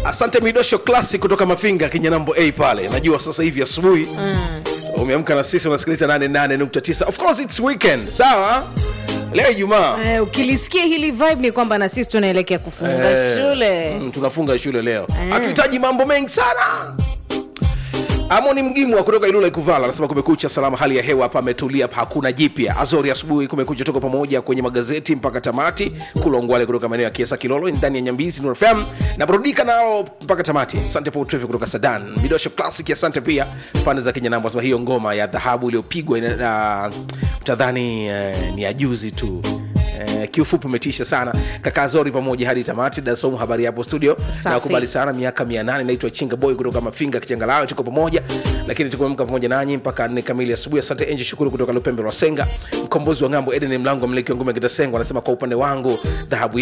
asante midosho classic kutoka mafinga kinyanambo a pale najua sasa hivi asubuhi umeamka na sisi unasikiliza 88.9 of course it's weekend sawa leo ijumaa Eh, ukilisikia hili vibe ni kwamba na sisi tunaelekea kufunga Eh, shule mm, tunafunga shule leo hatuhitaji mambo mengi sana amoni mgimwa kutoka ilula ikuvala anasema kumekucha salama hali ya hewa hapa ametulia hapa hakuna jipya azori asubuhi kumekucha toka pamoja kwenye magazeti mpaka tamati kulongwale kutoka maeneo ya kiesa kilolo ndani ya nyambizi Nuru fm na burudika nao mpaka tamati asante paul Trevi kutoka sadan midosho classic asante pia pande za kenya nambo anasema hiyo ngoma ya dhahabu iliyopigwa ina- uh, mtadhani uh, ni ya juzi tu Eh, kiufupi umetisha sana kaka zori pamoja hadi tamati dasomu habari yapo studio Safi. nakubali sana miaka mia nane naitwa chinga boy kutoka mafinga kichangalawe tuko pamoja lakini tukuamka pamoja nanyi mpaka nne kamili asubuhi asante enji shukuru kutoka lupembe lwa senga mkombozi wa ng'ambo eden mlango mleki wa ngome kitasengwa anasema kwa upande wangu dhahabu